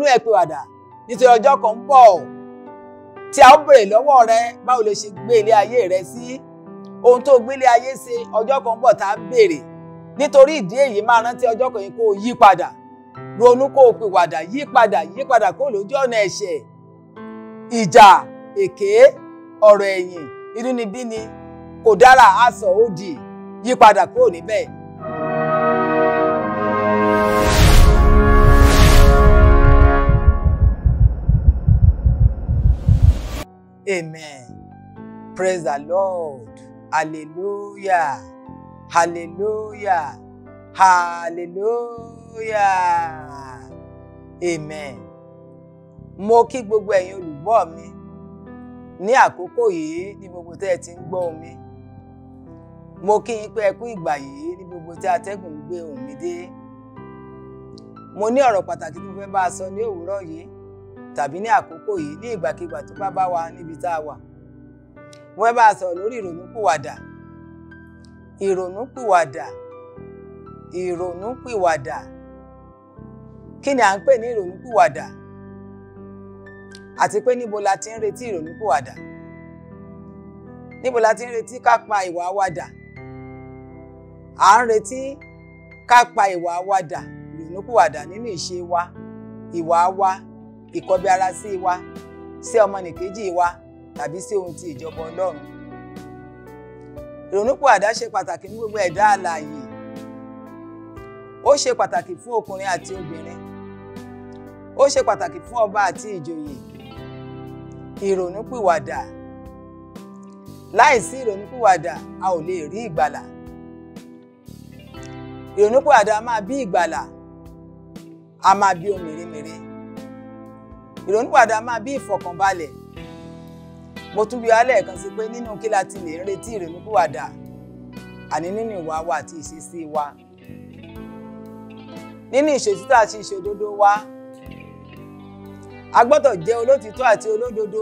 ẹ pìwàdà nítorí ọjọ́ kan ń bọ̀ tí a ó bèrè lọ́wọ́ rẹ báwo ló ṣe gbé ilé ayé rẹ sí ohun tó gbélé ayé ṣe ọjọ́ kan ń bọ̀ tá a béèrè nítorí ìdí èyí máa rántí ọjọ́ kan yìí kó o yí padà ronú kó o pìwàdà yí padà yí padà kó o lójú ọ̀nà ẹ̀ṣẹ̀ ìjà èké ọ̀rọ̀ ẹ̀yìn inúnibíni kò dára aṣọ òdì yí padà kúrò níbẹ̀. Amen. Praise the Lord. Hallelujah. Hallelujah. Hallelujah. Amen. Mo kí gbogbo ẹ̀yin olùgbọ́ mi ní àkókò yìí ní gbogbo tẹ́ ẹ ti ń gbọ́ mi. Mo kí yín pé ẹ kú ìgbà yìí ní gbogbo tí atẹ́gùn ń gbé ohùn mi dé. Mo ní ọ̀rọ̀ pàtàkì tí mo fẹ́ bá a sọ ní òwúrọ̀ yìí tàbí ní àkókò yìí ní ìgbàkigbà tó bá bá wa níbi tá a wà. Mo fẹ́ bá a sọ̀rọ̀ lórí ìrònúpìwàdà. Ìrònúpìwàdà. Ìrònúpìwàdà. Kí ni à ń pè ní ìrònúpìwàdà? Àti pé níbo la ti ń retí ìrònúpìwàdà? Níbo la ti ń retí ká pa ìwà wa dà? À ń retí ká pa ìwà wa dà ìrònúpìwàdà nínú ìṣe wa, ìwà wa, ìkọbi ara sí wa sí ọmọnìkejì wa tàbí sí ohun ti ìjọba Ọlọ́run. Ìrònúpìwàdà ṣe pàtàkì ní gbogbo ẹ̀dá alààyè. Ó ṣe pàtàkì fún ọkùnrin àti obìnrin. Ó ṣe pàtàkì fún ọba àti ìjòyè. Ìrònúpìwàdà. Láìsí ìrònúpìwàdà, a ò lè rí ìgbàlà. Ìrònúpìwàdà máa bí ìgbàlà. A máa bí ohun mèremère ìrònúpìwàdà máa bí ìfọ̀kànbalẹ̀ mo tún bí alẹ́ kan sí pé nínú kí la ti lè ń retí ìrònúpìwàdà àní nínú ìwà wa àti ìṣesí wa nínú ìṣòtítọ́ àti ìṣòdodo wa a gbọ́dọ̀ jẹ́ olótìtọ́ àti olódodo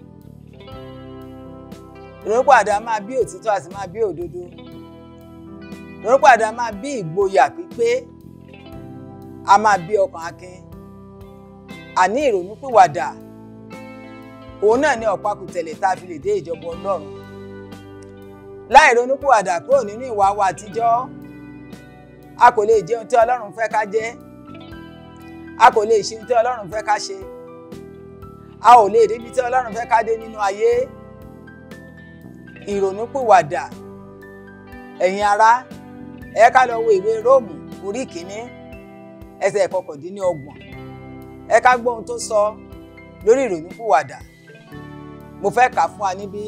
ìrònúpìwàdà máa bí òtítọ́ àti máa bí òdodo ìrònúpìwàdà máa bí ìgboyà pípé a máa bí ọkàn akin àní ìrònúpìwàdà òun náà ní ọ̀pákùtẹ̀lẹ̀ tá a fi lè dé ìjọba Ọlọ́run láì ronúpìwàdà kúrò nínú ìwà wa àtijọ́ a kò lè jẹ ohun tí Ọlọ́run fẹ́ ká jẹ a kò lè ṣe ohun tí Ọlọ́run fẹ́ ká ṣe a ò lè débi tí Ọlọ́run fẹ́ ká dé nínú ayé ìrònúpìwàdà ẹ̀yin ará ẹ ká lọ wo ìwé Róòmù orí kìíní ẹsẹ̀ ìkọkàndínlọ́gbọ̀n ẹ ká gbọ́ ohun tó sọ lórí ìrònúpìwàdà mo fẹ́ kà fún wa níbí.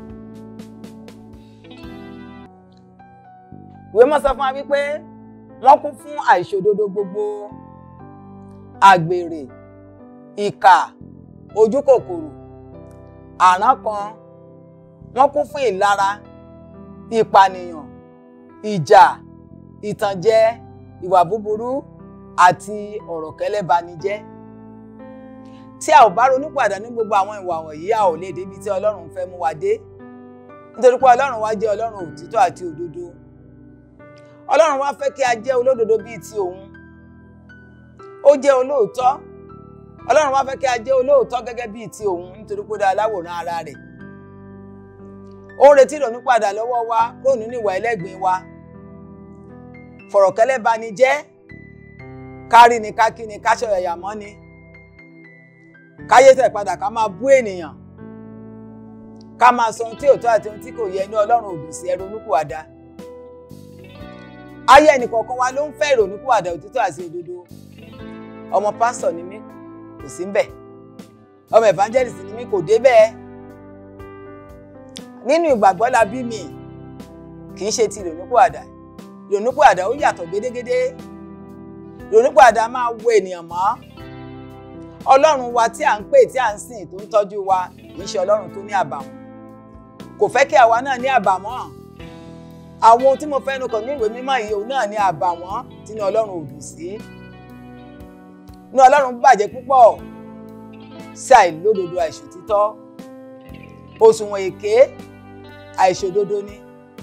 ìwé mọ́ sọ fún wa wípé wọ́n kún fún àìṣòdodo gbogbo àgbèrè ìkà ojúkòkòrò àrán kan wọ́n kún fún ìlara ìpànìyàn ìjà ìtànjẹ ìwà búburú àti ọ̀rọ̀ kẹ́lẹ́banijẹ́ tí a ò bá ronúpìwàdà ní gbogbo àwọn ìwà wọ̀nyí a ò lè débi tí Ọlọ́run fẹ́ mú wa dé nítorí pé Ọlọ́run wa jẹ́ Ọlọ́run òtítọ́ àti òdodo Ọlọ́run wa fẹ́ kí a jẹ́ olódodo bíi ti òun ó jẹ́ olóòótọ́ Ọlọ́run wa fẹ́ kí a jẹ́ olóòótọ́ gẹ́gẹ́ bíi ti òun nítorí pé ó dá aláwòrán ara rẹ̀ ó ń retí ìrònúpìwàdà lọ́wọ́ wa kúrò nínú ìwà ẹlẹ́gbin wa fọ̀rọ̀kẹ́lẹ́banijẹ́ kárí ni ká kí ni ká ṣọ̀yàyà mọ́ ni káyé tẹ̀ padà ká máa bú ènìyàn ká máa sọ ohun tí ò tó àti ohun tí kò yẹ ní ọlọ́run òdùn sí ẹrù onípùwàdà ayé ẹnìkọ̀ọ̀kan wa ló ń fẹ́ ìrònúpìwàdà òtítọ́ àti òdodo ọmọ pásítọ̀ ni mí kò sí ńbẹ̀ ọmọ evangelist ni mí kò dé bẹ́ẹ̀ nínú ìgbàgbọ́ la bí mi kì í ṣe ti ìrònúpìwàdà ìrònúpìwàdà ó yàtọ̀ gédégédé ìrònúpìwàdà máa wo ènìyàn mọ́ ọlọ́run wa tí à ń pè tí à ń sìn tó ń tọ́jú wa kì í ṣe ọlọ́run tó ní àbàwọ́n kò fẹ́ kí àwa náà ní àbàwọ́n àwọn ohun tí mo fẹ́ nu kàn ní ìwé mímọ́ yìí òun náà ní àbàwọ́n tí ní ọlọ́run ò dùn sí ní ọlọ́run bàjẹ́ púpọ̀ sí àìlódodo àìṣòtítọ́ òṣùwọ̀n èké àìṣòdodo ni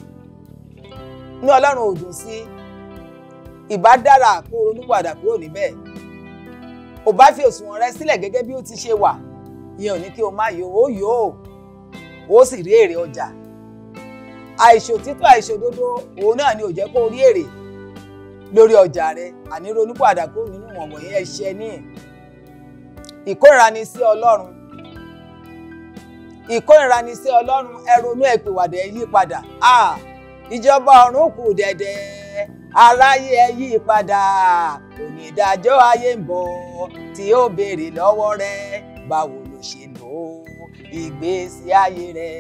ní ọlọ́run ò dùn sí ìbá dára kó ronúpìwàdà kúrò níbẹ̀ ò bá fi òṣùwọ̀n rẹ sílẹ̀ gẹ́gẹ́ bí ó ti ṣe wà ìyẹn ò ní kí o má yọ ó yọ ó ó sì rí èrè ọjà àìṣòtítọ́ àìṣòdodo òun náà ni ò jẹ́ kó rí èrè lórí ọjà rẹ àní ronúpìwàdà kúrò nínú ìwọ̀n wọ̀nyí ẹ̀ṣẹ̀ ní ìkórìíra ni sí Ọlọ́run ìkórìíra ni sí Ọlọ́run ẹ ronú ẹ pìwàdà ẹ yí padà ah ìjọba ọ̀run kù dẹ̀dẹ̀ aráyé ẹ yí padà onídàájọ́ ayé ń bọ̀ tí ó béèrè lọ́wọ́ rẹ báwo ló ṣe lò ó ìgbésí ayé rẹ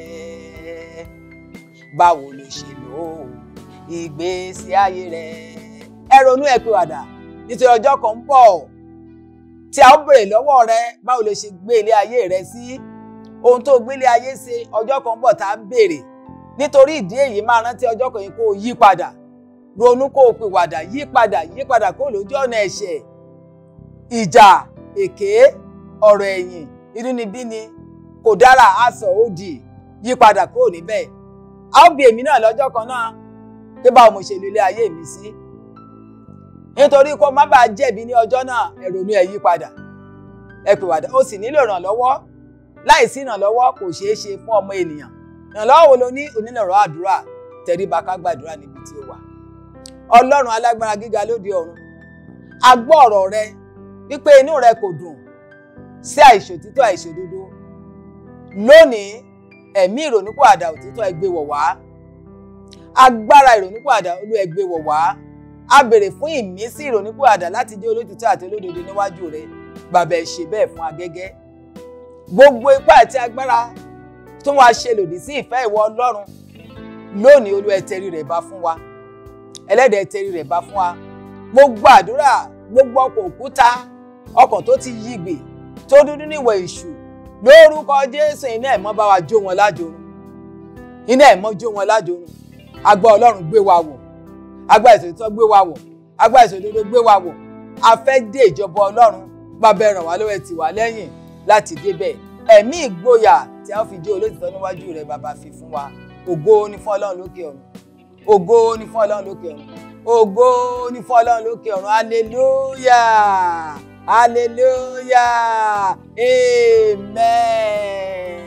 báwo ló ṣe lò ó ìgbésí ayé rẹ ẹ ronú ẹ pìwàdà nítorí ọjọ́ kan ń bọ̀ tí a ó béèrè lọ́wọ́ rẹ báwo ló ṣe gbé ilé ayé rẹ sí ohun tó gbélé ayé ṣe ọjọ́ kan ń bọ̀ tá a ń béèrè nítorí ìdí èyí máa rántí ọjọ́ kan yìí kó o yí padà ronú kó o pìwàdà yí padà yí padà kó o lójú ọ̀nà ẹ̀ṣẹ̀ ìjà èké ọ̀rọ̀ ẹ̀yìn inúnibíni kò dára aṣọ òdì yí padà kó o níbẹ̀ a ó bi èmi náà lọ́jọ́ kan náà pé báwo mo ṣe lo ilé ayé mi sí nítorí kó má bàa jẹ̀bi ní ọjọ́ náà ẹ ronú ẹ yí padà ẹ pìwàdà ó sì nílò ìrànlọ́wọ́ láìsí ìrànlọ́wọ́ kò ṣeé ṣe fún ọmọ ènìyàn ìrànlọ́wọ́ wo ló ní onílọ̀rọ̀ àdúrà tẹríba ká gbàdúrà níbi tí ó wà ọlọ́run alágbára gíga lóde ọ̀run a gbọ́ ọ̀rọ̀ rẹ wípé inú rẹ kò dùn sí àìṣòtítọ́ àìṣòdodo lónìí ẹ̀mí ìrònúpìwàdà òtítọ́ ẹ gbé wọ̀ wá agbára ìrònúpìwàdà olú ẹ gbé wọ̀ wá a béèrè fún ìmísí ìrònúpìwàdà láti jẹ́ olótìtọ́ àti olódodo níwájú rẹ bàbá ẹ ṣe bẹ́ẹ̀ fún agẹ́gẹ́ gbogbo ipá àti agbára tó wá ṣe lòdì sí ìfẹ́ ìwọ ọlọ́run lónìí olú ẹ tẹrí rẹ̀ bá fún wa ẹlẹ́dẹ̀ẹ́ tẹrí rẹ̀ bá fún wa mo gbàdúrà gbogbo ọkọ̀ òkúta ọkọ̀ tó ti yígbè tó dúdú níwọ̀ èṣù lórúkọ jésù iná ẹ̀mọ́ bá wa jó wọn lájorun iná ẹ̀mọ́ jó wọn lájorun agbá ọlọ́run gbé wa wọ̀ agbá ìṣòtítọ́ gbé wa wọ̀ agbá ìṣòdodo gbé wa wọ̀ a fẹ́ dé ìjọba ọlọ́run bàbá ẹ ràn wá lọ́wọ́ ẹ tì wá lẹ́yìn láti débẹ̀ ẹ̀mí ìgboyà tí a fi jẹ́ olótìtọ́ níwájú rẹ̀ bàbá fi fún wa ògo ni fún ọlọ́run lókè ọ̀run ògo ni fún ọlọ́run lókè ọ̀run ògo ni fún ọlọ́run lókè ọ̀run hallelujah hallelujah amen.